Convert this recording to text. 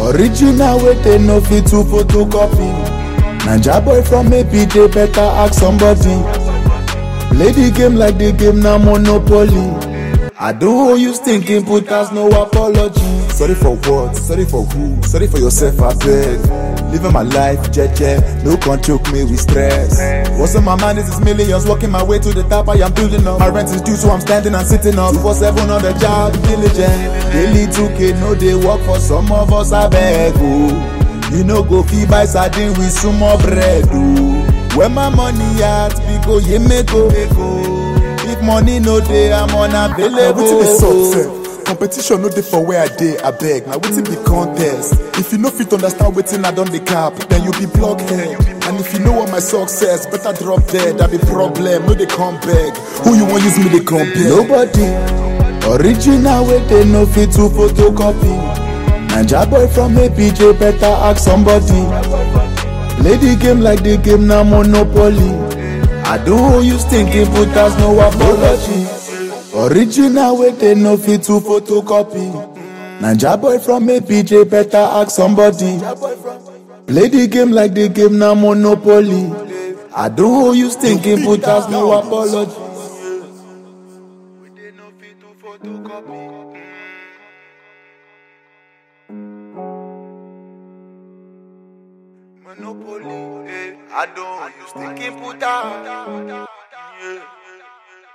Original wey they no fit to photocopy. Naija boy from APJ better ask somebody. Play the game like the game na monopoly. I do you thinking put us no apology. Sorry for what? Sorry for who? Sorry for yourself, I beg. Living my life, jeje, no can choke me with stress. What's on my mind is this millions, working my way to the top, I am building up. My rent is due, so I'm standing and sitting up. For seven on the job, diligent. Daily 2K, no they work for some of us, I beg. Oh. You know, go fee buy sardine with some more bread. Oh. Where my money at, we go, ye me go. If money no dey, I'm unavailable. wetin dey sup sef competition no dey for where i dey abeg na wetin be contest if you no fit understand wetin i don dey cap then you be blockhead and if you no want my success better drop dead that be problem no dey come beg who you wan use me dey compare. Nobody original wey they no fit to photocopy. Naija boy from APJ better ask somebody. Play the game like the game na monopoly. I do you thinking put us no apology. Original wey they no fit to photocopy. Naija boy from APJ better ask somebody. Play the game like the game na monopoly. I do you thinking put us no apology. Monopoly, eh, I don't use thinking put out.